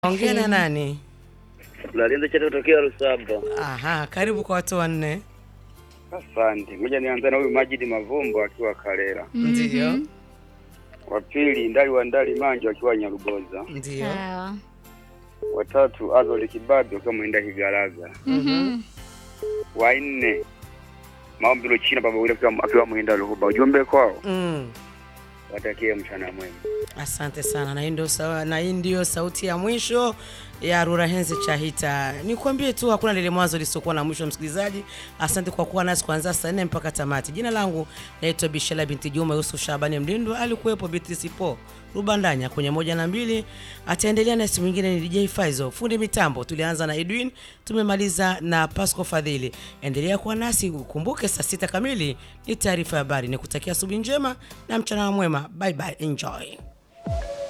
Ongea na nani? Lalinda cha kutokea Lusamba. Aha, karibu kwa watu wanne. Asante. Ngoja nianze na huyu Majidi Mavumbo akiwa Kalera. Ndio, Wa pili Ndali wa Ndali Manjo akiwa Nyaruboza. ndio. Sawa. Watatu Azoli Kibabi akiwa Mwenda Kigaraga. Mhm. Wa nne Maombi Luchina baba yule akiwa akiwa Mwenda Luhuba. Ujumbe kwao Mm. watakie mchana mwema. Asante sana, na hii ndio sawa, na hii ndio sauti ya mwisho ya Rurahenzi Chahita. Nikwambie tu hakuna lile mwanzo lisiokuwa na mwisho. Msikilizaji, asante kwa kuwa nasi kuanzia saa nne mpaka tamati. Jina langu naitwa Bishela binti Juma Yusuf Shabani Mlindo, alikuwepo Beatrice Po Rubandanya kwenye moja na mbili, ataendelea na simu nyingine ni DJ Faizo. Fundi mitambo tulianza na Edwin, tumemaliza na Pasco Fadhili. Endelea kuwa nasi, ukumbuke saa sita kamili ni taarifa ya habari. Nikutakia asubuhi njema na mchana mwema. Bye bye, enjoy.